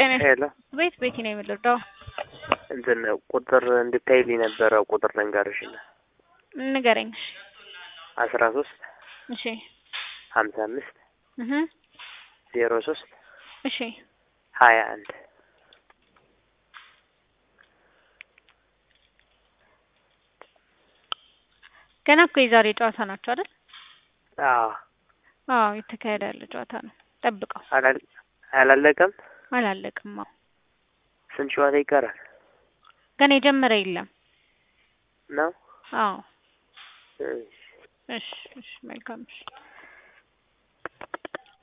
ጤና ሄሎ ቤት ቤቲ ነው የምልርዳው እንትን ቁጥር እንድታይልኝ ነበረ። ቁጥር ልንገርሽና ንገረኝ። አስራ ሶስት እሺ ሀምሳ አምስት እህ ዜሮ ሶስት እሺ ሀያ አንድ ገና እኮ የዛሬ ጨዋታ ናቸው አይደል? አዎ አዎ የተካሄደ ያለ ጨዋታ ነው። ጠብቀው። አላል- አላለቀም። አላለቅም። አዎ ስንት ጨዋታ ይቀራል ገና የጀመረ የለም። ነው? አዎ እሺ። እሺ እሺ መልካም እሺ